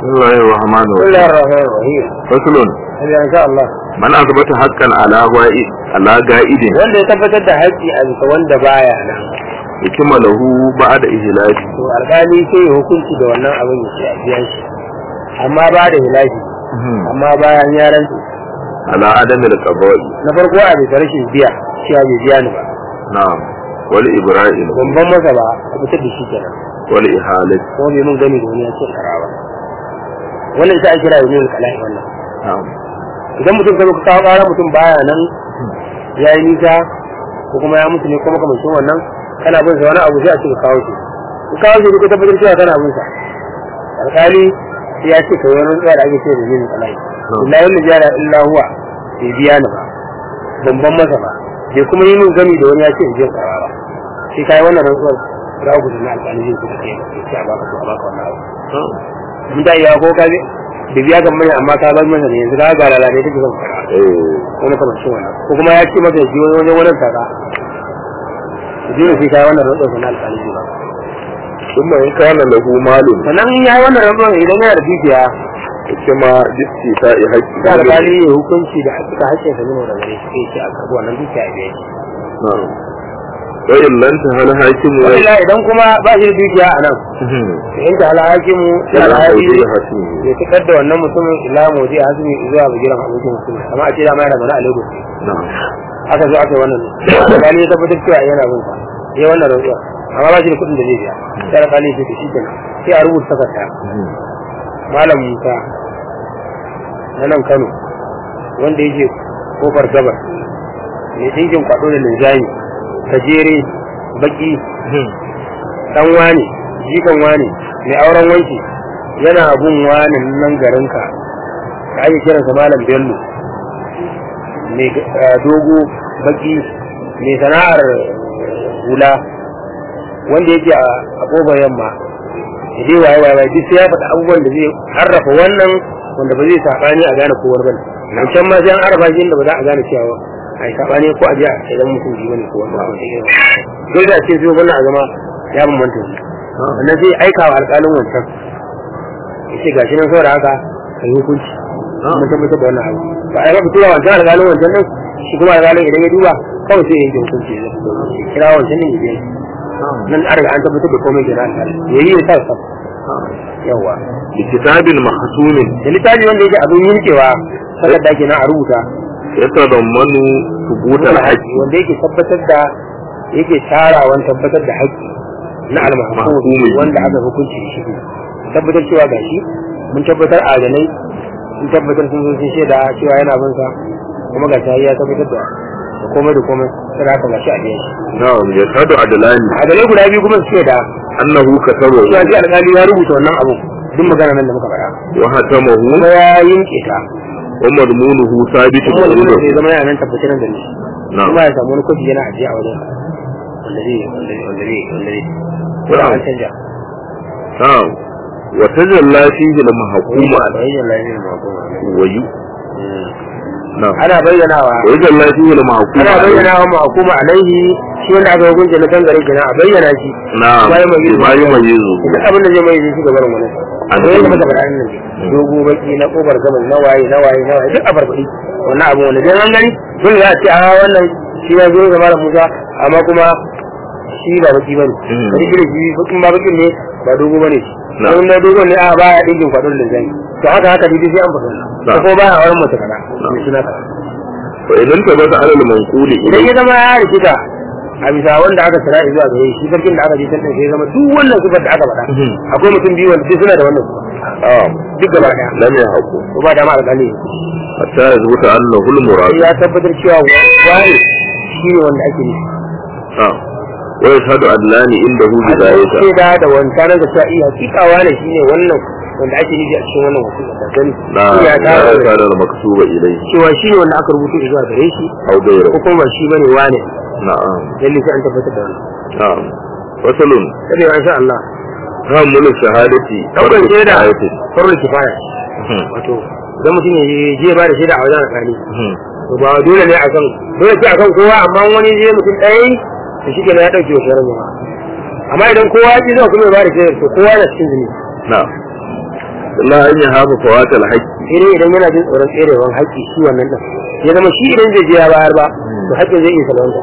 بسم الله الرحمن بسم الله الرحيم الرحمن الرحيم فصل هذا ان شاء الله من أثبت حقا على غائب على قائد wanda ya tabbatar da haƙƙi a bisa wanda baya nan حكم له بعد إهلاك to alƙali sai ya hukunci da wannan abin ya ce a biya shi amma ba da hilafi amma bayan ya rantsu على عدم القضاء na farko a bisa rashin biya cewa bai biya ni ba نعم والإبراء ban masa ba a fitar da shi kenan والإحالة kuma bai mun gani da wani ya ce kara ba wannan ita ake kira da yin kala'i wannan نعم idan mutum ka zo ka kawo ƙara mutum baya nan ya yi nisa ko kuma ya mutu ne kuma makamancin wannan kana bin sa wani abu sai a ce ka kawo shi ka kawo shi ka tabbatar cewa kana bin sa alƙali ya ce ka wani tsaya da ake ce da yin kala'i illa yin jara illa huwa bai biya ni ba ban ban masa ba bai kuma yi min gami da wani ya ce in je kara ba sai kai wannan rantsuwar ra ku na alƙali zai kuma kai sai a baka to a baka wannan abu mun da iya ko ka bi da biya ga mai amma ka bar masa ne yanzu ka ga lalata take zan fara إيه. wani kamar shi wannan ko kuma ya ce masa ya ji wani wajen wani kaza ji ne sai kai wannan rantsuwar na alƙali ba ثم إن كان له مال sannan in ya yi wannan rantsuwar idan yana da dukiya كما باستيفاء da حق alƙali ya hukunci da hakika hakkin sa ne da gare shi sai ce a karɓi wannan dukiya ya biya shi نعم وإن لم تهل حاكم wala idan kuma ba shi da dukiya a nan in ta alhakimu sai alhaki ya tukar da wannan mutumin ila modi a hasumi zuwa bugiran abokin mutum amma a ce da mai yana zaune a lagos نعم aka zo aka yi wannan alƙali ya tabbatar cewa yana bin sa ya wannan rantsuwa amma ba shi da kuɗin da zai biya sai alƙali ya ce shi kenan sai a rubuta takarda malam musa na nan kano wanda yake kofar gabar mai dinkin kwaɗo da linzami gajere baki dan wane jikan wane mai auren wanki yana bin wani nan garinka da ake kiransa malam bello mai eh, dogo baki mai sana'ar hula wanda yake a a kofar yamma ya je waye waye waye duk sai ya faɗi abubuwan da zai harrafa wannan wanda ba zai saɓani a gane kowar bane nan can ma sai an harrafa shi inda ba za a gane cewa a yi saɓani ko a je a idan mutum ji bane ko wanda ba da irin dole a ce zuwa wannan a zama ya bambanta shi wannan zai aika wa alƙalin wancan ya ce gashi nan saboda haka ka yi hukunci mun tabbatar da wannan abu ba a yi ba fitowa wancan alƙalin wancan nan shi kuma alƙalin idan ya duba kawai sai ya yanke hukunci ya kira wancan ne ya biya shi nan an riga an tabbatar da komai kenan alƙalin ya yi ya sa sa yawa بكتاب محسون da littafi wanda yake abin yankewa sakar da ake nan a rubuta يتضمن ثبوت الحق wanda yake tabbatar da yake tarawan tabbatar da haƙƙi na almahkum Mahkumi. wanda aka hukunci da shi tabbatar cewa gashi mun tabbatar adalai mun tabbatar sun zo sun shaida cewa yana bin sa kuma ga ta ya tabbatar da da komai da komai sai haka gashi a biyan shi نعم يشهد عدلان adalai guda biyu kuma su da أنه كتبه cewa sai alƙali ya rubuta wannan abu duk magana nan da muka faɗa وختمه kuma ya yanke ta ومضمونه ثابت kuma wani عنده zai zama yana nan tabbatar da ni نعم kuma ya samu wani kwafi yana ajiye a wajen wanda zai wanda zai wanda zai wanda zai ko da an canja نعم وتجلى فيه المحكوم bayyana lafiyar makoma ويو نعم ana bayyanawa ويجلى فيه المحكوم ana bayyanawa makoma alaihi shi wanda aka hukunta na kan gare kenan a bayyana shi نعم ما يميزه. ما يميزه duk abin da zai mai shi gaban wani A a bayyana cikin- maka faɗa nan dogo baki na kobar gaban na waye na waye na waye duk a farfaɗi wannan abu wanda dan an gani dole za a ce a wannan shi ya zo zama da Musa amma kuma shi ba baki bane Mm. wani kire shi bakin ba bakin ne ba dogo bane shi Na. don na dogo ne a ba ya dinkin kwadon da zai to haka haka dai sai an faɗa Na. ko ko ba ya auren mace kaza Na. ne suna kaza فإن انتبه على المنقول idan إليه ya zama ya rikita a bisa wanda aka tsira zuwa gare shi sarkin da aka je tantan sai ya zama duk wannan sifar da aka faɗa Mhm. akwai mutum biyu wanda duk suna da wannan sifa آه duk gaba daya لم يحكم ko ba da ma alƙali حتى يثبت أنه المراد ya tabbatar cewa wani shi ne wanda ake nufi آه ويشهد عدلان عنده a cikin بذلك shaida da wancan da cewa iya hakika wani shi ne wannan wanda ake nufi a cikin wannan wasiƙa da gani لا shi ya لا tara كان المكتوب إليه cewa shi ne wanda aka rubuta zuwa gare shi أو غيره ko kuma ba shi bane wane نعم lalle sai an tabbatar da wannan نعم فصل sai da insha Allah تحمل الشهادة daukan فرض shaida كفاية. farko kifaya مهم. wato idan mutum ya je ba da shaida a wajen alƙali مهم. to ba dole ne a kan dole ce a kan kowa amma wani je mutum ɗaya yi to shi kenan ya ɗauke wa sharar jama'a amma idan kowa ya ji zai kuma ya ba da shaidar to kowa yana cikin zuni نعم illa an yi hafa fawatal haƙƙi sai dai idan yana jin tsoron tserewan haƙƙi shi wannan ɗin ya zama shi idan zai je ya bayar ba to haƙƙin zai iya salwanta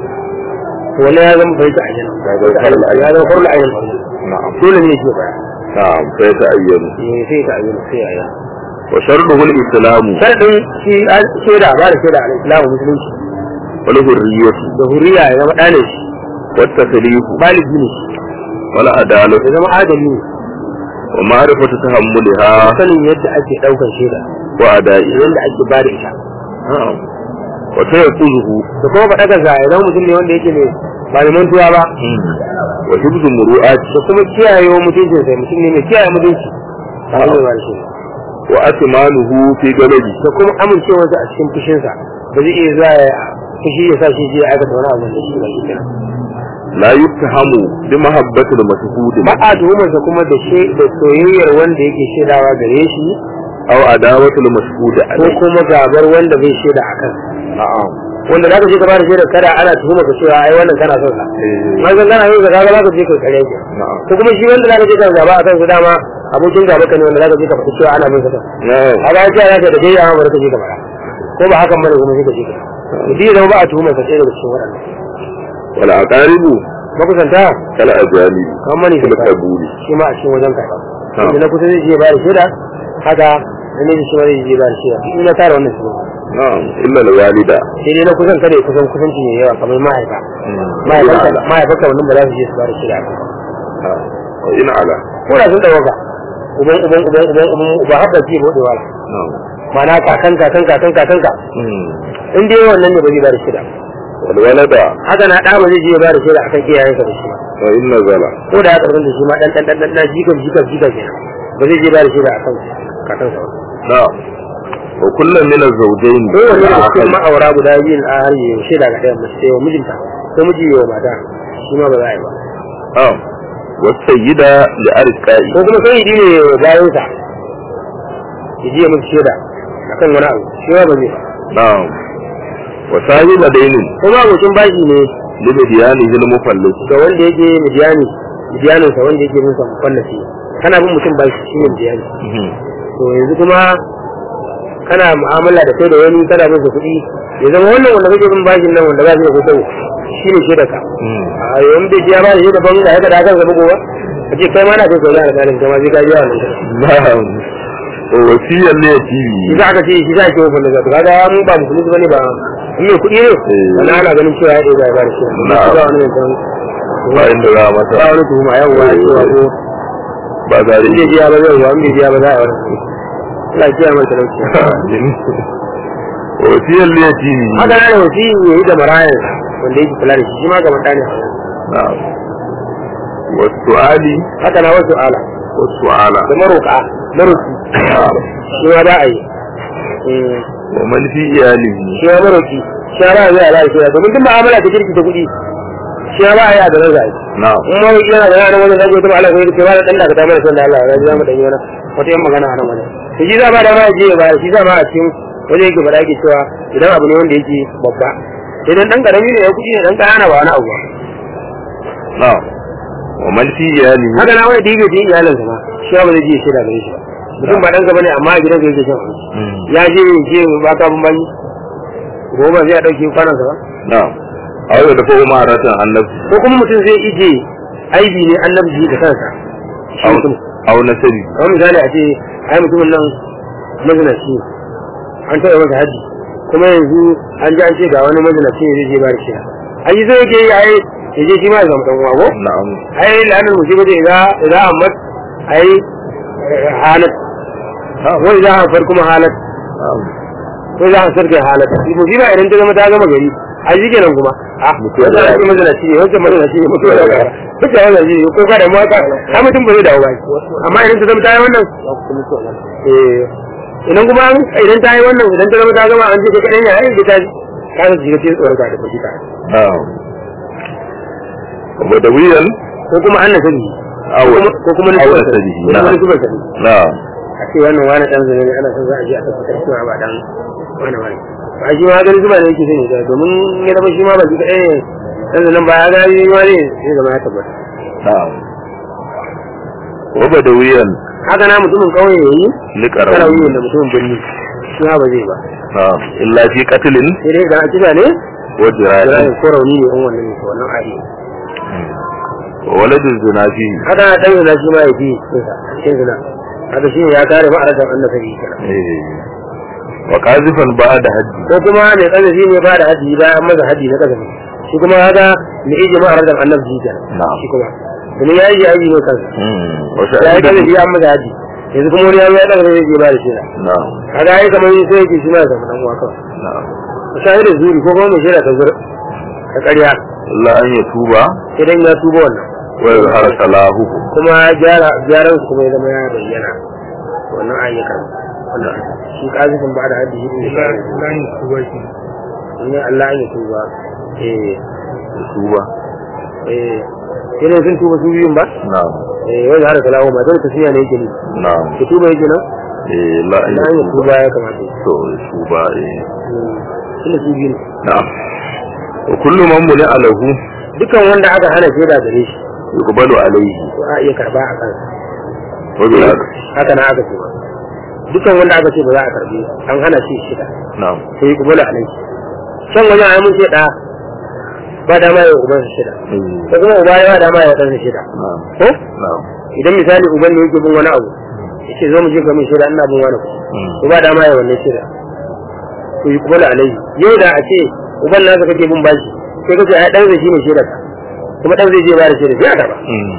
to wannan ya zama bai ta ayyana ya zama farla ayyana na'am dole ne ke bayar na'am sai ta ayyana eh sai ta ayyana sai ya ayyana wa sharduhu al-islamu sharadin shi an shaida ba da shaida al-islamu musulunci wal hurriyatu da huriya ya zama ɗane shi wat taslihu baligi ne wal adalatu ya zama adali ne wa ma'rifatu tahammuliha sanin yadda ake ɗaukar shaida wa ada'i yadda ake ba da ita na'am wa tayaquzuhu da kuma faɗa ga ya zama mutum ne wanda yake ne ba da mantuwa ba wa hibzu muru'ati da kuma kiyaye wa mutuncin sai mutum ne mai kiyaye mutunci a hanyar ba da shi wa atmanuhu fi galabi da kuma amincewarsa a cikin fushinsa ba zai iya zuwa ya fushi ya sa shi je ya aikata wani abu da shi ba shi kenan la yuttahamu bi mahabbatil mashhud ba a tuhumarsa kuma da she da soyayyar wanda yake shaidawa gare shi aw adawatil mashhud ko alayhi kuma gabar wanda bai shaida a kan na'am wanda za ka je ka bada shaidar kada ana tuhumar ka cewa ai wannan kana son sa eh ma san kana yin sa kaga za ka je ka kare ki na'am ko kuma shi wanda za ka je ka gaba a kan su dama abokin gaba ka ne wanda za ka je ka faɗi cewa ana bin sa na'am kaga ya ce za ka da dai amma bari ka je ka fara ko ba hakan bane kuma sai ka je ka mutum ya zama ba a tuhumar sa sai daga cikin waɗannan wal aqaribu makusanta kal ajali kan mani kal sai qabuli shi ma a cikin wajen karɓa Na'am. inda na kusa zai je ba da shaida haka na ne shi ma zai je ba da shaida in ya tara wannan shi na'am illa al walida sai dai na kusan kada ya kusan kusanci mai yawa kamar mahaifa mahaifanka mahaifanka wannan ba za su je su ba da shaida ba wa in ala ko da sun ɗauka uban uban uban uban uban uba haɓa ce bude wala na'am ma'ana kakan kakan kakan kakan ka in dai wannan ne ba zai ba da shaida wal walada haka na ɗa ba zai je ya ba da shaida akan iyayensa da shi ba wa in nazala ko da ya karɓar da shi ma ɗan ɗan ɗan ɗan ɗan jikan jikan jikan kenan ba zai je ba da shaida akan kakansa ba na'am wa kullum min az-zawjayn ko wani da cikin ma'aura guda biyun a har yi shaida ga ɗayan mace wa mijinta ko miji wa mata shi ma ba za a yi ba na'am wa sayyida li arqai ko kuma sai yi ne bayan sa ya ji ya musu shaida akan wani abu shi ma ba zai ba na'am wa sahiba dainin ko ma abokin bashi ne li bidiyanihi al-mufallis ga wanda yake midiyani midiyanin sa wanda yake bin sa mufallafi kana bin mutum bashi shi ne midiyani to yanzu kuma kana mu'amala da kai da wani kana bin sa kuɗi ya zama wannan wanda kake bin bashin nan wanda ba shi da kuɗi shi ne shaida ka a yawan bai biya ba da shaida ban da haka da hakan zama gobe ka ce kai ma na kai kauna alƙalin kai ma sai ka biya wannan kuɗi na'am wa wasiyan li yatimi shi za ka ce shi za ka ce wani zaka kaga mu ba musulmi bane ba in mai kuɗi ne wannan ana ganin cewa ya ɗaya ba da shi Na'am. ba wani zancen ba inda za a ba masa wani tuhuma yau ba cewa ko ba zare in bai biya ba zai ba in bai biya ba za a wani Allah ya kiyaye mai talauci wa wasiyan li yatimi haka na da wasi ya yi da marayan wanda yake kula da shi shi ma ga mutane na'am wa su'ali haka na wasu ala wa su'ala da maroka maroki na'am shi ma za a yi Eh, wa man fi iyalihi shi ma maroki shi ma za a zai ala shi domin duk ma'amala ta kirki ta kuɗi shi ma ba a yi a da nan zai na'am in ma wani yana da yana wani zai ta ala sai ce ba da dan da ka ta mana son da Allah ya ji za mu dan yi wani wata yan magana a nan wani to shi za ma da ma ya je ba shi za ma a cikin wani yake faɗa yake cewa idan abu ne wanda yake babba idan dan karami ne ya kuɗi ne dan ƙanana ba wani abu ba na'am wa man fi iyalihi haka na wani da yake cikin iyalinsa ma shi ba zai je ya shaida gare shi ba mutum ba ɗansa bane amma a gidansa yake shan abinci ya je ya je ba ka bin bani goma zai a ɗauke kwanansa ba na'am aw da fa umaratan annabi ko kuma mutum zai ije aibi ne annabi da kansa shi aw mutum aw nasabi kamar misali a ce ai mutumin nan mazinaci ne. an taɓa masa haji kuma yanzu an ji an ce ga wani mazinaci ne zai je ba da shi ai zai yake yi ai ya je shi ma ya zama ɗan uwa ko na'am ai la'anar musibar da idan idan ammat ai halat wa idan hafar kuma halat na'am ko idan hasar kai halat musiba idan ta zama ta gama gari ai shi kenan kuma a Mutuwa wanda da- ake mazinaci ne wancan mazinaci ne mutuwa da gara duka wannan shi ne ko ka da mawaka har mutum ba zai dawo ba amma idan ta zama ta yi wannan eh idan kuma an- idan ta yi wannan idan ta zama ta gama an ce ka kaɗan ya yi ta ka ta shiga cikin tsoron ka da kuɗi ka na'am wa dawiyan ko kuma an nasabi aw ko kuma aw nasubar nasabi ko kuma na'am nasubar sabi na'am a ce wannan wani dan zane ne ana son za a je a tabbatar cewa ba dan wani wani ba shi ma gani zuba da yake sani da domin ya zama shi ma ba shi kaɗai ne dan zanen ba ya gani ma ne sai zama ya tabbata na'am wa badawiyan haka na mutumin kauye yayi liqarawi karawi da mutumin birni shi ma ba zai ba na'am illa fi qatlin sai dai idan a kisa ne wa jira jirahi ko rauni ne in wannan ne to wannan ayi wa waladul zinafi haka na dan zina shi ma ya fi cikin zina haka shi ne ya kare ma'arajan annabi kenan eh wa qazifan ba'da haddi ko kuma mai kazafi ne ba da haji bayan maza haji na kazafi shi kuma haka mai iji ma'arajan annabi kenan Na'am. shi kuma domin ya yi haji ne kansa mm wa ya yi shahidan kazafi an maza haji yanzu kuma wani ya zo ya daga zai je ba da shi na'am kaga ai kamar yin sai yake shi ma ya zama dan uwa kawai na'am shahidin zuri ko kuma mai shaida ta zur ta ƙarya illa an yatuba idan ya tuba wannan wa yazhara salahu kuma gyara gyaran su kuma ya zama ya bayyana wannan ayyukan wannan shi kazifin ba da hadisi ne Layin kuwa shi. ne Allah ya tuba eh tuba eh sai ne sun tuba su biyun ba na'am eh wanda har salawo ma dole tafiya ne yake ne na'am ki tuba yake nan eh la an Allah ya yatuba tuba ya kamata ya to tuba eh tunda su biyu ne na'am wa kullu man muni alahu dukan wanda aka hana shaida gare shi yuqbalu alayhi to a iya karba a kansa wa bil haka na aka ce ba dukan wanda aka ce ba za a karbi an hana shi shida na'am sai yi kubula a nan can wajen ai mun ce da ba dama ya uban shi shida eh ko kuma uba ya ba dama ya dan shi shida na'am ko na'am idan misali uban ne yake bin wani abu yace zo mu je ga mun shida ina bin wani kuɗi Mm. ko ba dama ya wannan shida to yi kubula alai yau da a ce uban nasa kake bin bashi sai kace ai dan zai shine shida ka kuma dan zai je ba da shida sai a karba mm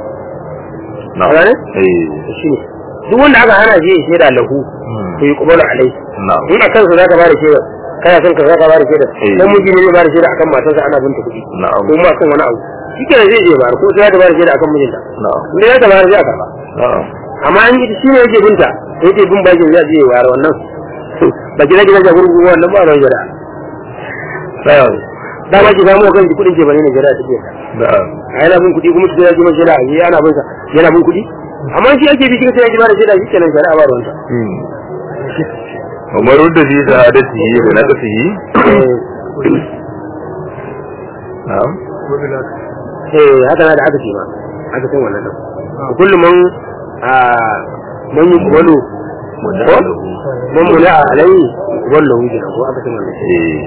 A na'am gane? eh shi ne duk wanda aka hana shi ya shaida lahu mm to yi kubula alai na'am in a kansa za ka ba da shaida kana son ka za ka ba da shaida Eh. dan miji ne zai ba da shaida akan matarsa ana binta kuɗi na'am ko ma kan wani abu shi kenan zai je bayar ko sai ta bayar shaida akan mijinta na'am inda ya ta bayar zai a karba na'am amma an yi shi ne yake binta yake bin bakin zai je bayar wannan ba gina gina gurgu wannan ba ran jira na'am da ma ki samu kan ki kudin ke bane ne jira take na'am a yana bin kudi kuma ki ji mai jira a ana bin sa yana bin kudi amma shi ake bi kika sai ya ji ba da shaida shi kenan shari'a ba ruwanta mm Umar da fi sa'adatihi da naqsihi na'am eh haka na da aka ce ma aka san wannan din kullum man a man yi walo ko man mula alai wallo wuce ko aka san wannan eh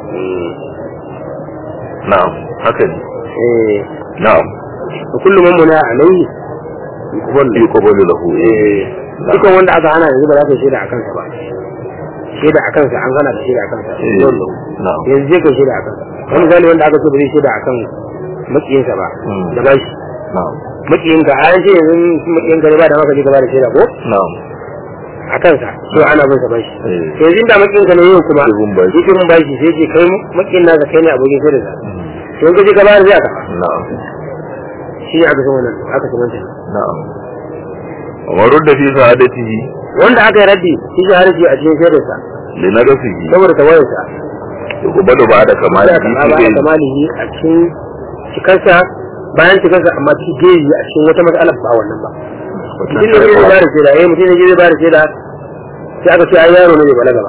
na'am haka ne eh na'am kullum man mula alai wallo yuqbalu lahu eh dukan wanda aka hana yanzu ba za ka yi shaida a kansa ba shaida a kansa an hana da shaida a kansa eh wallo na'am yanzu zai kai shaida a kansa wani misali wanda aka ce ba zai shaida a kan makiyinsa ba Mm. da bashi na'am makiyinka a yanzu yanzu makiyinka ne ba da maka je ka ba da shaida ko na'am a kansa so ana bin sa bashi eh to yanzu da makiyinka ne yau kuma Yake bin bashi. yake bin bashi sai ce kai makiyin nasa kai ne abokin sai da sa to in ka je ka bayar zai aka na'am shi ne aka san wannan aka san wannan na'am Umar da fi sa'adatihi wanda aka yi raddi shi shi haraji a cikin shaidar sa da naqsihi saboda tawayar sa yuqbalu ba'da kamali sai aka ba da kamalihi a cikin cikarsa bayan cikarsa amma ci geji a cikin wata matsala ba wannan ba mutum ne zai ba da shaida eh mutum ne zai ba da shaida sai aka ce ai yaro ne bai balaga ba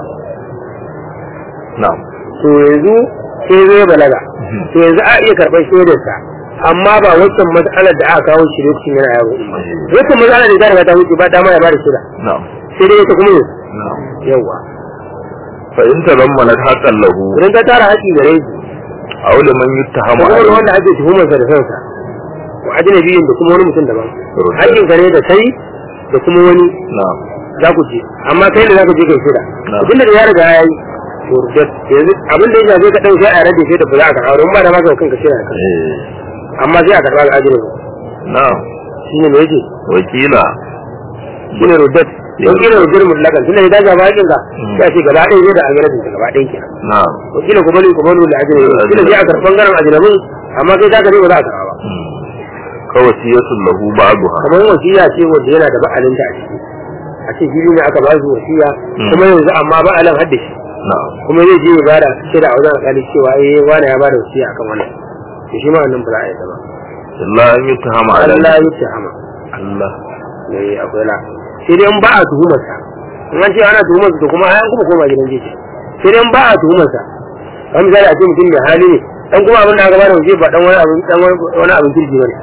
na'am to yanzu sai zai balaga to yanzu a iya karɓar shaidarsa amma ba wancan matsalar da aka kawo shi lokacin yana yaro wancan matsalar da ta riga ta wuce ba dama ya bada shaida na'am sai dai ita kuma yanzu na'am yawa fa in tazammanat haqqan lahu idan ta tara haƙi gare shi aw liman yuttahamu kuma wani alayhi wanda ake tuhumarsa da kansa wa ajnabiyin da kuma wani mutum daban Rudda. haƙin gare da kai da kuma wani na'am za ku je amma kai da za ku je kai shaida Na. abinda da ya riga ya yi to rudda. yanzu abin da ya shafe ka ɗauke a rage shaida ba za a karɓa don ba da maka kanka shaida kan eh amma sai a karɓa ga ajnabi na'am shi ne me yake wakila shine ruddat don kila ruddar mutlakan tunda idan ga bakin ka Mm. sai a ce gaba ɗaya zai da agaratin ta gaba ɗaya kenan na'am to kila ku bari ku bari da ajnabi kila sai a karɓan garan ajnabin amma kai ta kare ba za a karɓa ba ka wasiyatun lahu ba'daha kamar wasiya ce wanda yana da ba'alin ta a ciki a ce fili ne aka ba su wasiya Mm. kuma yanzu amma ba'alin hadda shi na'am kuma zai je ya bada shaida a wajen alƙali cewa eh wani ya bada wasiya akan wannan to shi ma wannan ba za a yi ta ba illa an yuttahama Allah alayhi ya ce hama Allah ne akwai la sai dai in ba a tuhumar sa in an ce ana tuhumar sa to kuma ai an kuma koma gidan jeji sai dai in ba a tuhumar sa kan misali a ce mutum da hali ne dan kuma abin da aka bada waje ba dan wani abin dan wani abin kirki bane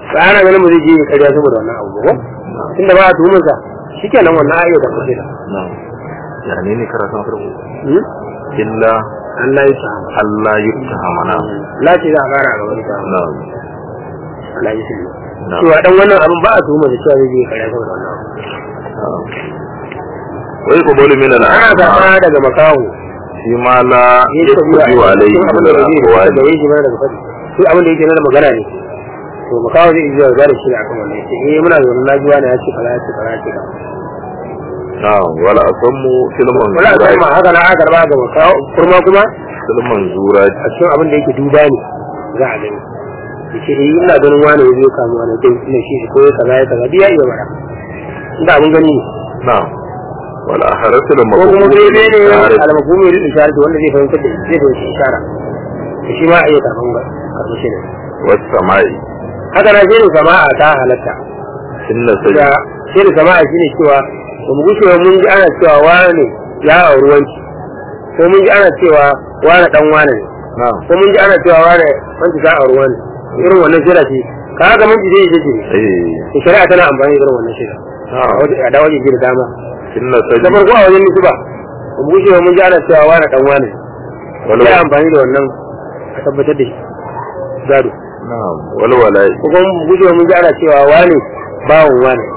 ba ana ganin mu zai je ƙarya saboda wannan abu ba tunda ba a tuhumar sa shikenan wannan ayyuka da kuke da na'am ya ne ne karatun farko Hmm? illa Allah ya sa Allah yuttahama na la ce za a fara ga wani ta na'am Allah ya sa na'am cewa dan wannan abin ba a tuhumar da cewa zai je ƙarya saboda wannan abu na'am wai qabulu min ana al-a'ma zaɓa daga makaho shi ma la ya ce biyu yastabi alayhi cikin abin min da zai da al-aqwali ya shi mana daga faɗi su abin da yake na da magana ne to makaho zai iya zuwa da shi da akan wannan yace eh muna zaune na ji wani ya ce kaza ya ce kaza ya ce kaza na'am wala asammu filman wala a zura ma haka na aka karba ga makaho kurma kuma filman zura a cikin abin da yake duba ne za a gani yace eh ina ganin wani ya zo kamu wani dai ina shi ko ya kaza ya kaza duk ya iya bara inda abin gani ne na'am wala haratul ko kuma maqbul dai ne min al-mafhumi lil isharati wanda zai fahimtar da zai fahimci ishara to shi ma a iya karban ga karban shi ne was samai haka na shirin sama'a ta halatta inna da sajda shirin sama'a shine cewa ba mu gushe ba mun ji ana cewa wane ya auri wanki ko mun ji ana cewa wane dan wane ne na'am ko mun ji ana cewa wane wanki ta auri wane irin wannan shira ce ka haka mun ji zai je ne eh to shari'a tana amfani da irin wannan shira na'am a da wajen da dama inna da sajda farko a wajen nisba ba mu gushe ba mun ji ana cewa wane dan wane wal sai amfani da wannan a tabbatar da shi gado na'am wal walai ko kuma mu gushe ba mun ji ana cewa wane bawon wane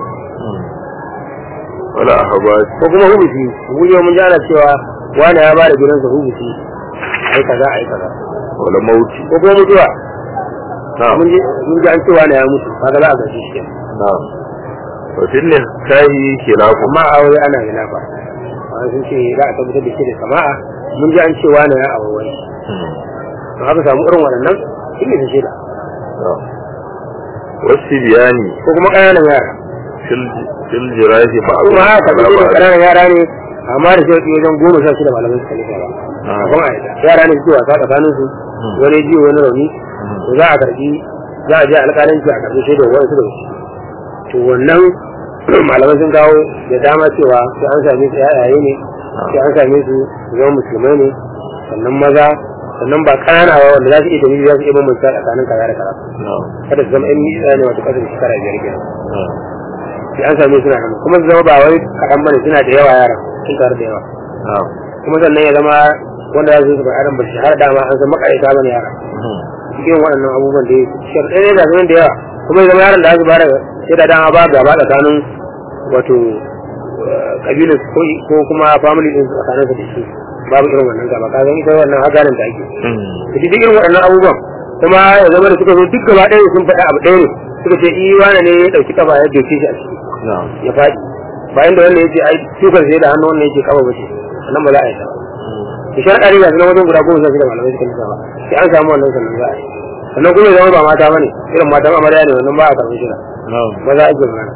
wala ahbas ko kuma hubusi guje mun ji ana cewa wani ya bada gidansa hubusi ai kaza ai kaza wala mauti ko kuma mutuwa na'am mun ji mun ji an ce wani ya mutu kaga za a gaji shi kenan. na'am wa fil kahi khilafu amma a aure ana gina ba amma sun ce za a tabbatar da shi da sama'a mun ji an ce wani ya aure wani to haka samu irin waɗannan shi ne shi da na'am wasu biyani ko kuma ƙananan yara fil fil jirahi ba kuma haka tabbatar da ƙananan yara ne amma da shi wajen goma sha shida malamai suka nufa ba Ah. kuma a yara ne suke wasa tsakanin su wani jiwo wani rauni to za a karbi za a je alƙalanci a karbi shaidar wani su da shi to wannan malamai sun kawo da dama cewa sai an same su yayaye ne sai an same su su zama musulmai ne sannan maza sannan ba ƙanana ba wanda za su iya dalili za su iya bambanta tsakanin kaza da kaza na'am kada su zama yan nisa ne wato kasar shekara biyar kenan na'am sai an same su na hannu kuma su zama ba wai kaɗan bane suna da yawa yara sun taru da yawa na'am kuma sannan ya zama wanda za su yi su adam ba shahara dama an san makarita bane yara cikin waɗannan abubuwan da ya sharɗai ne da sunan da yawa kuma ya zama yaron da aka bada sai da dama ba gaba tsakanin wato kabilar ko ko kuma family din su tsakanin su da shi babu irin wannan gaba ka ga ita wannan hagarin da ake to duk irin waɗannan abubuwan kuma ya zama da suka zo duk gaba ɗaya sun faɗa abu ɗaya ne suka ce i wane ne ya ɗauki kaba ya doke shi a ciki na'am ya faɗi bayan da wannan ya ce ai tukar sai da hannu wannan ya ce kaba bace sannan ba za a yi ta ba ki shar ɗari ga sunan wajen guda goma sha shida malamai suka nisa ba sai an samu wannan sannan za a yi sannan kuma ya zama ba mata bane irin matan amarya ne wannan ba a karɓar shida na'am maza ake magana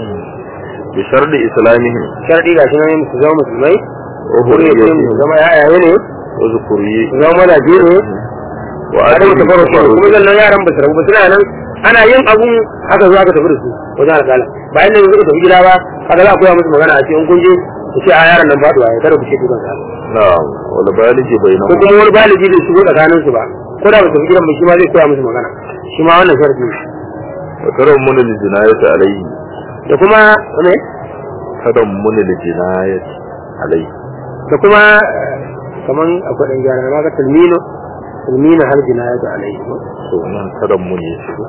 bi sharɗi islamihim sharɗi ga shi nan su zama musulmai wa kuma ya ce su hurriyatihim zama ya'yaye ne wa zukuriyi su zama mazaje ne wa a da adami mutu farko kuma sannan yaran ba su rabu ba suna nan ana yin abun haka zo aka tafi da su wajen alƙala bayan da yanzu ka tafi gida ba haka za a koya musu magana a ce in kun je ku ce a yaran nan faɗuwa ya kada ku ce dukan sa na'am wal baligi ko bainahum kuma wani baligi bai shigo tsakanin su ba ko da ba su tafi gidan ba shi ma zai koya musu magana shi ma wannan sharadi ne wa tarammun al jinayati alayhi da kuma ne tarammun al jinayati alayhi da kuma eh, kaman akwai dan gyara na ga talmino talmino har jinayatu alaihi ko to nan tarammun ya shigo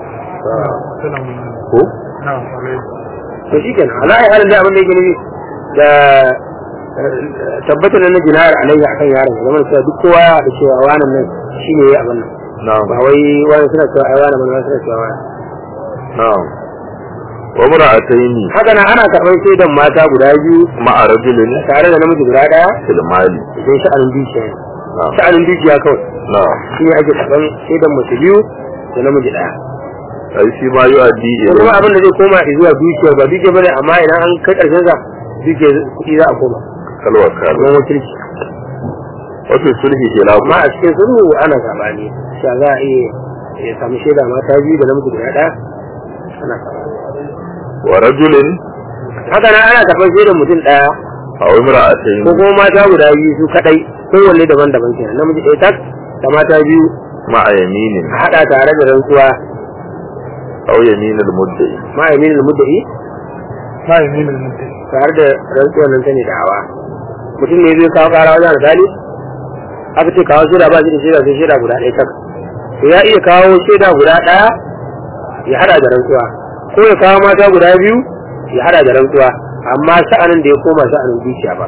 ko to shi kenan ala ai halin da abin da yake nufi da eh, tabbatar da na jinayar alaihi akan yaron ya zama da cewa duk kowa ya haɗu cewa wannan nan shine yayi abin nan na'am ba wai wani suna cewa ai wani wani suna cewa wani na'am wa mura'ataini haka nan ana karɓar shaidan mata guda biyu ma'a rajulin tare da namiji guda ɗaya fil mali idan sha'anin dukiya ne na'am sha'anin dukiya kawai na'am shi ne ake karɓar shaidan mace biyu da namiji ɗaya ai shi ma yu'addi ko kuma ila abin da zai koma zuwa dukiya ba dukiya bane amma idan an kai ƙarshen sa dukiya kuɗi za a koma kalwa kalu kamar wakilci wa fi sulhi khilafu amma a cikin sulhu ana sabani sha za a iya ya samu shaida mata biyu da namiji guda ɗaya ana sabani wa rajulin haka nan ana karɓar shaidan mutum ɗaya aw imra'atayn ko kuma mata guda biyu su kaɗai kowanne daban-daban kenan namiji ɗaya tak da mata biyu ma'a yaminin a haɗa tare da rantsuwa aw yamin al-mudda'i ma yamin al-mudda'i ma yamin al-mudda'i tare da rantsuwar nan tane da'awa mutum ne zai kawo kara wajen alƙali aka ce kawo shaida ba shi da shaida sai shaida guda ɗaya tak to ya iya kawo shaida guda ɗaya ya hada da rantsuwa ko ya kawo mata guda biyu ya hada da rantsuwa amma sha'anin da ya koma sha'anin dukiya ba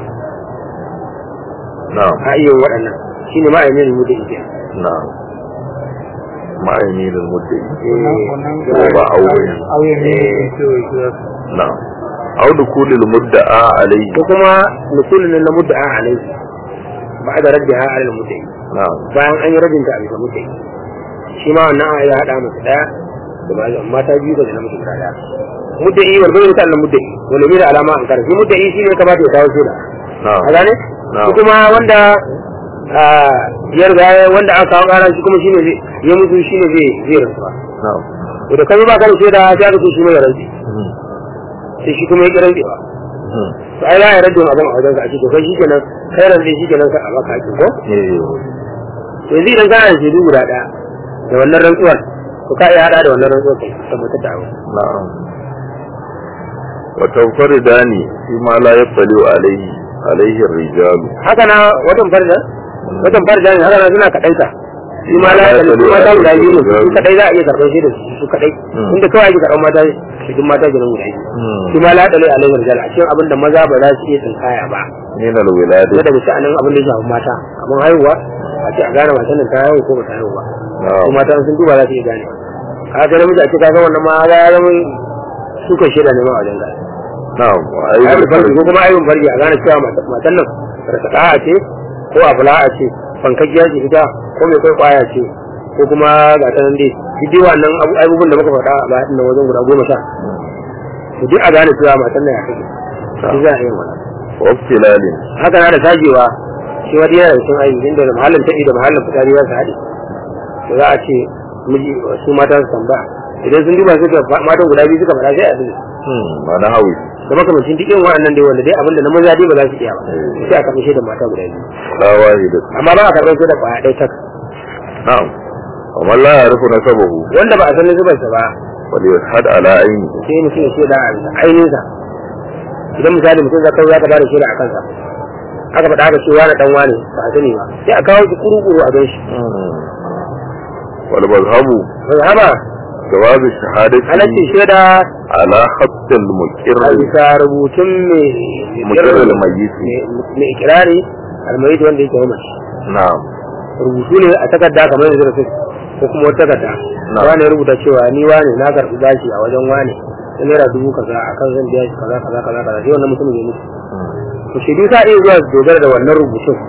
na'am a iya yin waɗannan shine ma yamin al-mudda'i kenan na'am ma yamin al-mudda'i wannan ko ba auren auye ne ke ke na'am aw dukul al-mudda'a alayhi ko kuma nukulun na mudda'a alaihi ba da raddiha ala al-mudda'i na'am bayan an yi rabin ta a bisa mudda'i shi ma wannan ya hada masa daya da ba mata biyu da na mutum daya mudda'i wal bayyana ta Allah mudda'i wal mira alama an karfi mudda'i shine kamata ya kawo shaida na'am a gane na'am shi kuma wanda a ya riga ya- wanda aka kawo kara shi kuma shine zai ya mutu shine zai zai rantsuwa na'am to da kai ba ka da shaida sai aka ce shi mai rantsi Mhm. sai shi kuma ya ki rantsewa Mhm. to ai za a yarda da abin a wajen ka a ce to kai shikenan kai rantsi shikenan ka a baka hakin ko eh to yanzu idan kana da shaidu guda ɗaya da wannan rantsuwar to ka iya hada da wannan rantsuwar kai tabbatar da abu na'am wa tanfaridani fi ma la yattali alayhi alayhi ar-rijal haka na watan farda watan farda ne haka na suna kaɗaita shi ma la ya su mata guda biyu ne su kaɗai za a iya karɓar shi da su kaɗai Hmm. inda kawai ake karɓar mata cikin mata gidan guda biyu shi ma la ya ɗale alaihi rijal a cikin abin da maza ba za su iya tsinkaya ba min al-wilad na daga sha'anin abin da ya shafi mata kamar haihuwa a ce a gane matan nan ta haihu ko ba ta haihu ba su na'am mata sun duba za su iya gane ka ga namiji a ce ka ga wannan ma ya zama suka shaida ne ma a wajen gane na'am wa aibin farji ko ayyul kuma aibin farji a gane cewa mata- matan nan rasaka'a ce ko abula'a ce fankakkiya ce ita ko mai kai kwaya ce ko kuma ga ta nan dai duk dai wannan abu- abubuwan da muka faɗa a bayan nan wajen guda goma sha to duk a gane cewa matan nan ya kai duk za a yi wannan wa ibtilalin haka na da sajewa shi wata yana da cikin aiki inda da mahallin taɗi da mahallin fitari za su haɗe to za a ce miji su mata su tambaya idan sun duba suka matan guda biyu suka faɗa sai a duba hmm ma na hawi da makamancin duk irin wa'annan dai wanda dai abinda na maza dai ba za su iya ba sai a karɓi shaidar mata guda biyu la wahida amma ba a karɓar shaidar kwaya ɗaya tak na'am wa man la ya'rifu nasabahu wanda ba a san zubarsa ba wal yashhad ala ayni sai mutum ya shaida a bisa ainihinsa idan misali mutum zaka za ka ba da shaida a kansa aka faɗa aka ce wani ɗan wane ba a sani ba sai a kawo shi kuru-kuru a gan shi wal mazhabu haba jawaz shahadati halaccin shaida ala khatt al muqirr a bisa rubutun mai muqirr al mayyit mai ikirari almayit wanda yake mamaci na'am rubutu ne a takarda kamar yanzu da su ko kuma wata takarda Na. wani ya rubuta cewa ni wane na karɓi bashi a wajen wane na naira dubu kaza a kan zan biya shi kaza kaza kaza kaza sai wannan mutum ya mutu to shaidu sa iya zuwa su dogara da wannan rubutun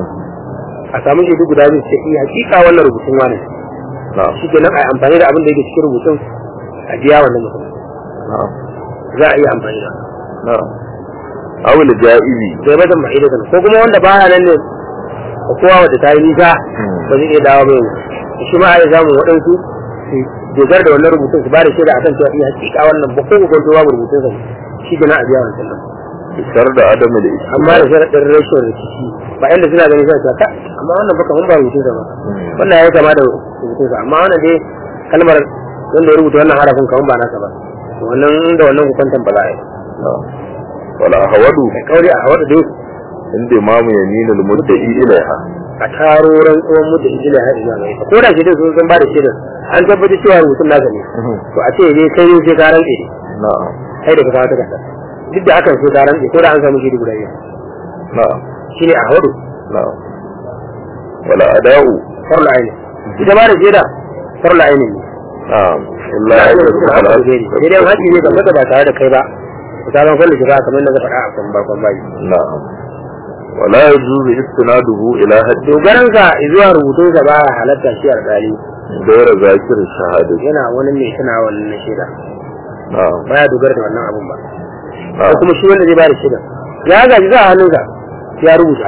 a samu shaidu guda biyu sai iya hakika wannan rubutun wane na'am shi kenan a yi amfani da abin da yake cikin rubutun a biya wannan mutum na'am za a iya amfani da na'am aw al ja'izi zai bata ma'idatan ko kuma wanda baya nan ne ko kowa wanda ta yi nisa ba zai iya dawo mai shi ma a yi samun waɗansu su dogara da wannan rubutun su ba da shaida akan cewa iya hakika wannan ba ko ko babu rubutun sa shi kenan a biya wannan nan shar da adam al amma da sharaɗin rashin rikici ba inda suna ganin sa ka amma wannan baka mun ba rubutun sa ba wannan ya yi kama da rubutun sa amma wannan dai kalmar wanda ya rubuta wannan harafin kamar ba nasa ba to wannan da wannan hukuntan ba za a yi wala hawadu kai kauri a wata dai inda imamu yamin al mudda'i ilaiha a taro rantsuwan mu da ijila har ina mai ko da shi sun san ba da shirin an tabbatar cewa rubutun nasa ne to a ce ne kai sai ka rantse ne na'am kai da ka kawo takarda duk da hakan sai ka rantse ko da an samu shi guda biyu na'am shine a hawadu na'am wala ada'u farla aini ita ba da shaida farla aini ne na'am illa la ya aini rubu da ala haka ne sai dai haƙi ne kamar da ba tare da kai ba ku ta ban farla shiga kamar yadda na faɗa a kan bakon bayi na'am wala yajuzu istinaduhu ila haddi dogaran sa zuwa rubutun sa ba halatta shi a dali غير ذاكر الشهادة yana wani mai tana wannan na shaida نعم baya dogara da wannan abun ba ko نعم kuma shi wanda zai ba da shaida ya gaji za a hannunsa ya rubuta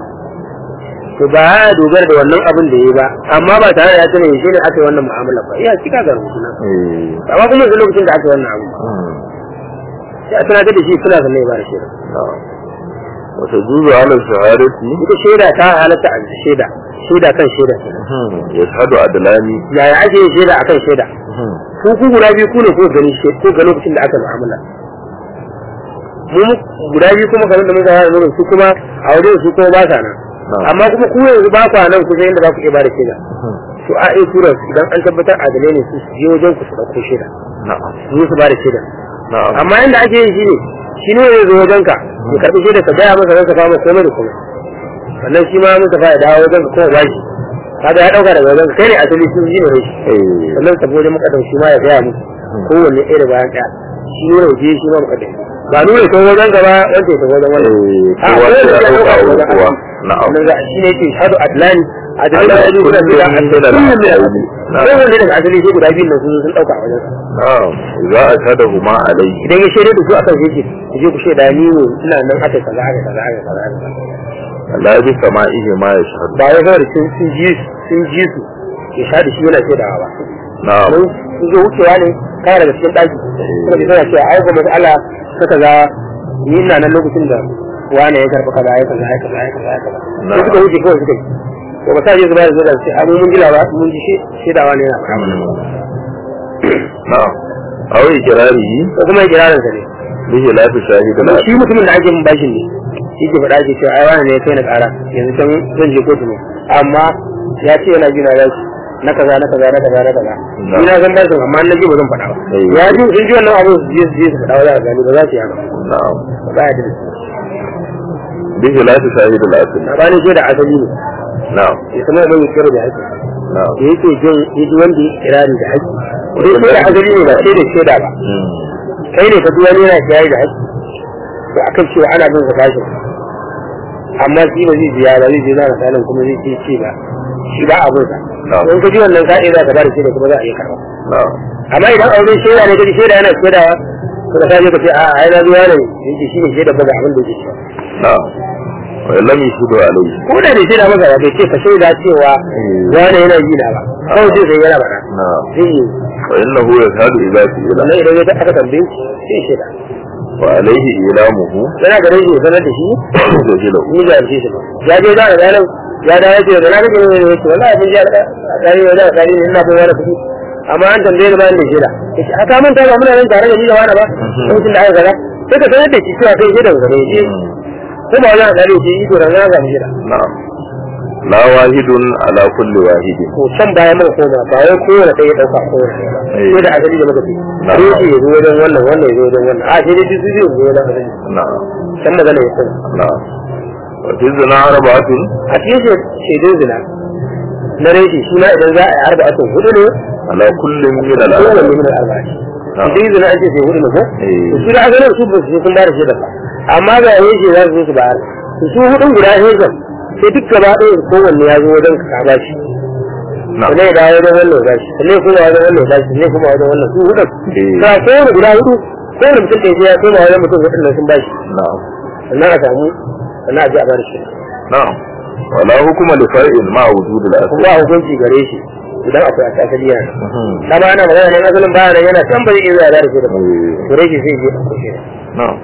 to ba ya dogara da wannan abin da ya yi ba amma ba tare da ya tana shi ne aka yi wannan mu'amala ba iya cika ga rubutu na إيه. amma kuma yanzu lokacin da aka yi wannan abu مم. sai a tunatar da shi suna sannan ya ba da shaida نعم وتجوز على الشهادة ita shaida ta halatta a shaida shaida kan shaida يشهد عدلان yaya ake yin shaida akan shaida ku ku guda biyu ku ne ko gani she- ko ga lokacin da aka mu'amala mu guda biyu kuma kamar da muka fara nuna su kuma a wajen su kuma ba sa nan amma kuma ku yanzu ba ku nan kusa yadda za ku iya ba da shaida to a iya tura su idan an tabbatar adalai ne su su je wajen ku su ɗauko shaida نعم su zo su ba da shaida نعم amma yadda ake yin shi ne shi ne ya zo wajen ka ya karɓi shaida ka gaya masa ranka fama komai da komai sannan shi ma muka fa ya dawo wajen ka kuma ba shi kaga ya ɗauka daga wajen ka kai ne asali sun ji ne shi إيه. sannan sabo wajen makadam shi ma ya gaya musu kowanne ɗaya da bayan ɗaya shi ne waje shi ma makadam ba nuna ta wajen gaba wanda ya ta wajen wannan إيه. a kowa kowane sai ya ya ɗauka ɗauka wajen kowa. Allah Na'am. sannan za a shi ne ke shahadu adlani adlani Ala da ya kullum guda min guda al- kullum ne Na'am. kowanne daga asali sai guda biyu nan sun sun ɗauka a wajen نعم إذا أشهدهما عليه idan ya shaida da su akan shi ke ku je ku shaida ni ne ina nan aka kaza aka kaza aka kaza aka kaza لا بسمائه ما يشهد ba wai kawai sun sun ji su sun ji su ya sha da shi yana shaidawa ba نعم mun sun zo wucewa ne kana daga cikin ɗaki kuma ji tana cewa ai ga mas'ala ta kaza ni ina nan lokacin da wani ya karɓi kaza ya kaza ya kaza ya kaza ya kaza sai suka wuce kawai suka yi to ba sa je su ba da zuwa sai abu mun ji labar mun ji shi shaidawa ne yana faɗa نعم أو إقراره ko kuma ya kirarin sa ne بخلاف شاهد kuma العدل shi mutumin da ake mun bashin ne shi ke faɗa ke cewa ai wani ne ya kai na ƙara yanzu can zan je kotu ne amma ya ce yana jina da shi na kaza na kaza na kaza na kaza ni na san bashin amma na ji ba zan faɗa ba Eh. ya ji sun ji wannan abu su je su je su faɗa wa za a gani ba za su yi haka نعم ba ya da بخلاف شاهد العدل sabanin shi da asali ne نعم ya sanar da mai kira da haƙƙi نعم da yake jin yaji wanda ya kirari da haƙƙi idan shi da asali ne ba sai da shaida ba مم. kai ne ka ji wani yana kirari da haƙƙi to akan cewa ana bin sa bashin amma shi ba zai biya ba zai je na misalin kuma zai ce ce ba shi ba abin sa نعم in ka ji wannan ka'i za ka ba da shaida kuma za a iya karɓa نعم amma idan auren shaida ne kaji shaida yana shaidawa to da kaje ka ce a ai na zuwa ne yake shi ne shaida ba ga abin da yake cewa نعم وإن لم يشهدوا عليه ko da bai shaida maka ba bai ce ka shaida cewa wani yana yi na ba kawai sai sai yana faɗa نعم zai yi فإنه يشهد إذا سئل sannan idan ya aka tambaye shi sai ya shaida وعليه إعلامه yana da rage sanar da shi جهله ni da shi shi ya je da ranar ya da yake da ranar ne ne yake wallahi abin ya da dai da dai ne ina fa wani kuɗi amma an tambaye ni bayan da shaida yace aka manta ba muna nan tare da ni da wani ba lokacin da aka gaza sai ka sanar da shi cewa kai shaida gare shi ko ba wani da shi iko da na ga shaida نعم لا واحد على كل واحد ko can bayan muka koma ba wai kowane ɗaya ya ɗauka kowane ɗaya ba Eh. sai da asali da muka fi Na'am. sai shi ya zo wajen wannan wannan ya zo wajen wannan a sai dai su biyu zo wajen asali نعم can magana ya sani نعم وفي الزنا أربعة a cikin shaidun zina na reshi shi ma idan za a yi arba'atun hudu ne على كل من kowane الأربعة min al-arba'i Na'am. idan zina an ce sai hudu ne ko Eh. to su da asalin su ba su sun ba da shaidar ba amma ga reshi za su zo su bayar to su hudun guda shaidan sai duk gaba ɗaya kowanne ya zo wajen ka ba shi نعم sannan ya dawo wajen wannan ya bashi sannan kuma wajen wannan ya bashi sannan kuma wajen wannan su hudun Eh. ta kowane guda hudu kowane mutum ɗaya sai ya koma wajen mutum hudun nan sun bashi نعم sannan a samu sannan a je a bada shi نعم ولا حكم لفرع مع وجود الأصل kuma a hukunci gare shi idan akwai a asali yana مهم. dama ana magana ne asalin baya nan yana can ba zai iya zuwa da shi da إيه. gare shi sai je a kushe نعم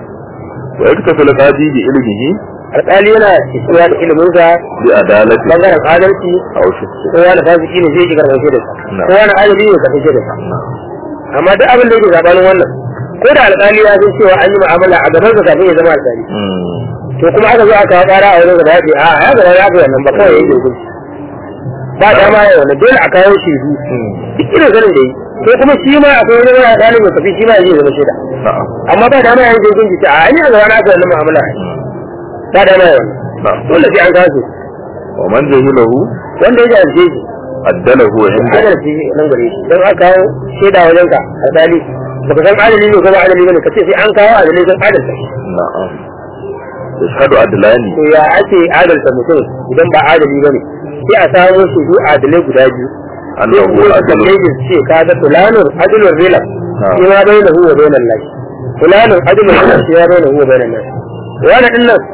ويكتفي القاضي بعلمه alƙali yana isuwa da iliminsa بعدالته bangaren adalci أو شخصه ko wani fasiki ne zai ji karɓar shi da sa Na'am. ko wani adali ne karɓar shi da sa نعم amma duk abin da yake zaɓanin wannan ko da alƙali ya san cewa an yi mu'amala a gaban sa kafin ya zama alƙali مم. to kuma aka zo aka kawo ƙara a wurin gaba ya ce a ya gaba ya fi wannan ba kawai ya yi hukunci ba dama ya wannan dole a kawo shaidu مم. duk irin sanin da yi ko kuma shi ma akwai wani wani ɗalibin mai tafi shi ma ya je zama shaida نعم amma ba dama ya yi hukunci ta a ni a gaba na aka wannan mu'amala ba dama ya wannan نعم dole sai an kawo su ومن جهله wanda ya jahilce shi عدله عنده adalci nan gare shi don aka kawo shaida wajen ka alƙali baka san adali ne ko ba adali bane ka ce sai an kawo adalai don adalta shi نعم يشهد عدلان to ya ake adalta mutum idan ba adali bane sai a samu su biyu adalai guda biyu أنه sai kuma ka عدل kalle shi ce ka ga fulanun adalun rila Na'am. shi ma bai na huwa bai nan lashi fulanun adalun rila shi ma bai na huwa bai nan lashi wani din nan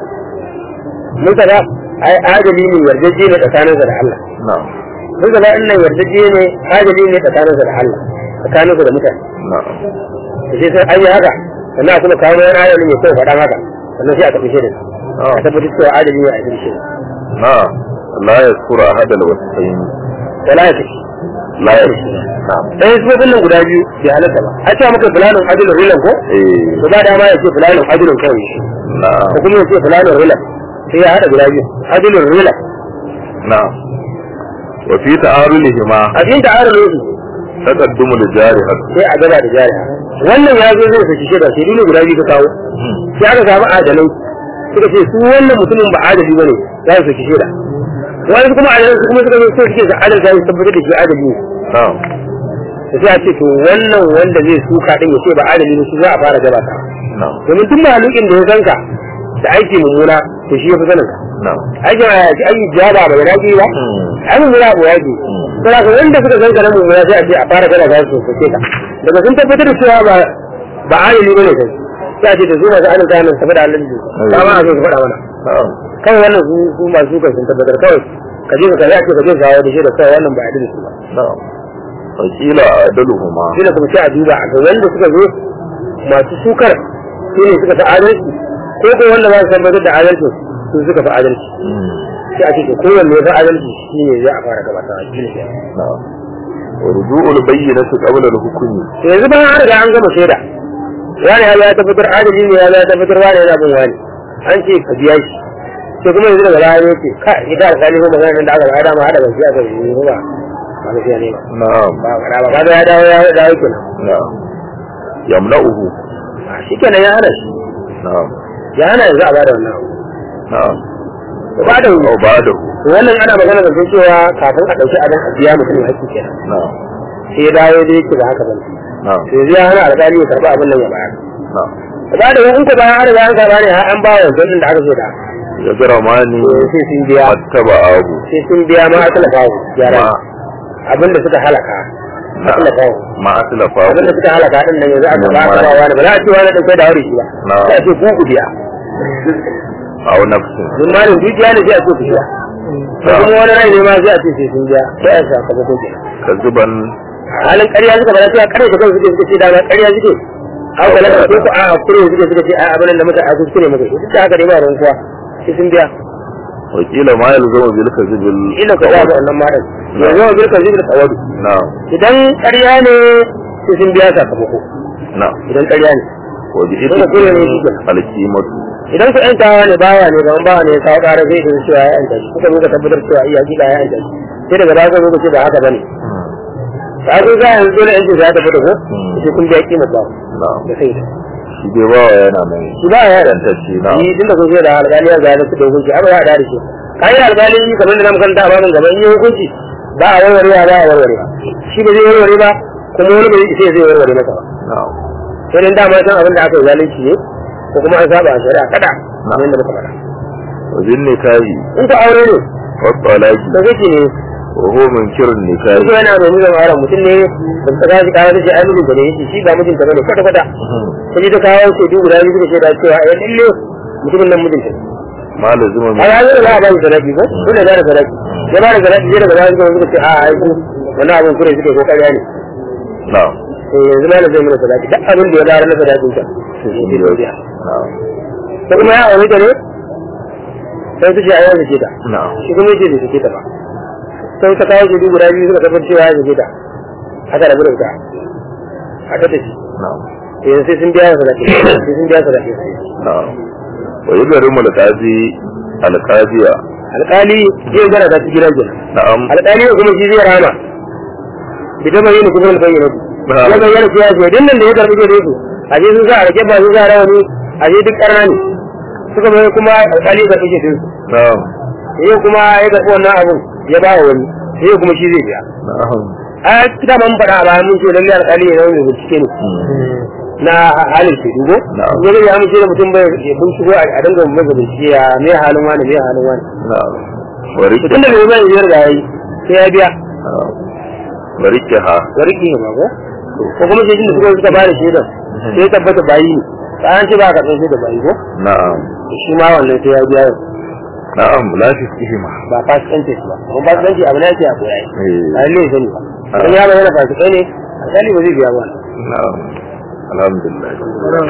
mun kaga ai adali ne yarjejje ne tsakaninsa da Allah نعم mun kaga din nan yarjejje ne adali ne tsakaninsa da Allah tsakaninsa da mutane نعم da sai sai an yi haka sannan a kuma kawo wani adali mai kyau faɗan haka sannan sai a tafi shirin a tabbatar cewa adali ne a adalci na'am la yaskuru ahadal wasfayn wala ya tafi la yaskuru na'am ɗaya sifofin nan guda biyu bai halatta ba a cewa maka fulanin adilin rilan ko eh to ba dama ya ce fulanin adilin kawai shi na'am ko kuma ya ce fulanin rilan sai ya haɗa guda biyu adilin rilan na'am wa fi ta'arulihima a cikin ta'arar lokaci taqaddumu lijari hadd sai a gaba da jariya wannan ya zo zai saki shaida sai dole guda biyu ka kawo sai aka samu adalai suka ce su wannan mutumin ba adali bane za su saki shaida wani kuma adalai su kuma suka zo sai suke da adalci su tabbatar da shi adali ne na'am da sai a ce to wannan wanda zai suka din ya ce ba adali ne shi za a fara gabata na'am domin duk malukin da ya san ka da aiki mummuna to shi ya fi sanin ka na'am aikin a yaki aiki jaba ba ya dace ba ai mummuna abu yaki sai ka wanda suka san ka na mummuna sai a ce a fara gaba su sake ka daga sun tabbatar da cewa ba ba adali bane kai sai a ce da su masu adalci nan saboda Allah ne ba ma a zo su faɗa mana na'am kawai wannan su su masu kan sun tabbatar kawai ka je ka kaza ce ka je ka kawo da shi da kawai wannan ba adalci ba na'am wa qila adaluhuma shi da kuma sai a duba a ga wanda suka zo masu sukar su ne suka fi adalci ko ko wanda ba su tabbatar da adalci su suka fi adalci sai a ce to kowanne ya fi adalci shi ne zai a fara gabata a cikin shi na'am wa ruju'ul bayyinati qabla al-hukmi to yanzu bayan an riga an gama shaida wani ya tabbatar adalci ne ya tabbatar wani yana bin wani an ce ka biya shi to kuma yanzu daga baya ya ce ka ita alƙali ko magana nan da aka bada ma hada ban siya ka yi ba ba gaskiya ne ba na'am ba ba ba ba ya dawo ya dawo kenan na'am yamna'uhu shi kenan ya hana shi na'am ya hana yanzu a bada wannan abu na'am ba da aw ba'dahu wannan ana magana da cewa kafin a ɗauki abin a biya mutum haƙƙi kenan na'am sai ya dawo da yake ba haka bane na'am to yanzu ya hana alƙali ya karɓi abin nan ya bayar na'am ba da in ko bayan an riga an karɓa ne har an ba wa wancan da aka so da ya jira mani to sai sun biya mattaba abu sai sun biya ma asala bawo gyara ma abin da suka halaka asala bawo ma aslafa abin da suka halaka din nan yanzu aka ba aka ba wani ba za a ce wani ɗauke da wuri shi ba Na. sai a ce ku ku biya aw nafsin duk malin dukiya ne sai a ce ku biya ko Na. kuma wani rai ne ma sai a ce sai sun biya sai a sakamakon kenan kazuban halin ƙarya suka bada cewa ƙarya da kansu suke suka ce dama ƙarya suke an kula da su ko a kure suke suka ce a abin da muka a kuskure muka duk da haka dai ba ruwan kuwa sai sun biya wakila ma yalzamu bil kazibil ila ka zaɓa wannan maran yanzu wa birka zibir tsawadu na'am idan ƙarya ne sai sun biya sakamako na'am idan ƙarya ne wa bi Dole kure ne shi kenan. alqimatu idan ku ƴan tawa ne bawa ne gaban bawa ne ya kawo ƙara zai ɗin cewa ya ƴanta shi kuka muka tabbatar cewa iya hakika ya ƴanta shi sai daga baya zo ce ba haka bane ta zo za a yanzu dole ƴancin sa ya tafi da ko sai kun biya kimar bawa na'am da sai da shi dai bawa yana nan shi ba ya yantacce na'am yi tun da kun da alƙali ya zaya su da hukunci abu za a dare shi kayan alƙali kamar da na makaranta a babin gaba in yi hukunci ba a warwarewa ba a warwarewa shi ba zai warware ba kuma wani bai sai zai warware masa ba na'am sai dan dama san abin da aka yi zalunci ne ko kuma an saba a shari'a kada kamar da muka faɗa wa bin nikahi in ka aure ne wa talaqi da kake ne wa huwa munkirun duk nikahi yana mai nuna ma'auran mutum ne da ta gaji kawo da shi ai mijinta ne yake shi ba mijinta bane kwata kwata ta ji ta kawo shaidu guda biyu suka shaida cewa ai lalle mutumin nan mijinta ne ma lazima a ya zai za a ba shi sadaki ko dole ya ba da sadaki ya ba da sadaki sai daga baya suka ce a ai ku wannan abin kure suke ko ƙarya ne na'am to yanzu ma na zai mana sadaki duk abin da ya bayar na sadakin ta to shi ke biya na'am ko kuma ya aure ta ne sai su ce ai wanda ke ta na'am shi kuma yace bai sake ta ba sai ta kawo shaidu guda biyu suka tabbatar cewa ya sake ta aka rabu da ita aka tafi na'am to yanzu sai sun biya sadaki sai sun biya sadaki na'am wa yudarimu alqazi alqaziya alƙali zai gara ta cikin rajin na'am alƙali kuma shi zai rama bi ta bayyana kuma bayyana Na'am. ya bayyana cewa ce din nan da ya karbi gare su a je sun sa a rake ba sun sa rawani a je duk karna ne suka bai kuma alƙali ya karbi gare su na'am sai kuma ya karbi wannan abun ya ba wa wani sai kuma shi zai biya na'am a kita man faɗa a bayan mun ce lalle alƙali ya zama mai bincike ne na halin ke dubo Na'am. ya zai ya amince da mutum bai ya binciko a dinga masa bincike ya me halin wani me halin wani na'am wa rike tun da bai bai biyar da yayi sai ya biya na'am wa rike ha ga rike ne ba ko ko kuma sai da suka suka bada shaidan sai tabbata bayi ne ba an ce ba ka san da bayi ko na'am shi ma wannan sai ya biya yau na'am la fiskihima ba fasikanci shi ba kuma fasikanci abu ne yake a koya yi eh a lalle sani ba dan ya bayyana fasikai ne alƙali ba zai biya ba na'am alhamdulillah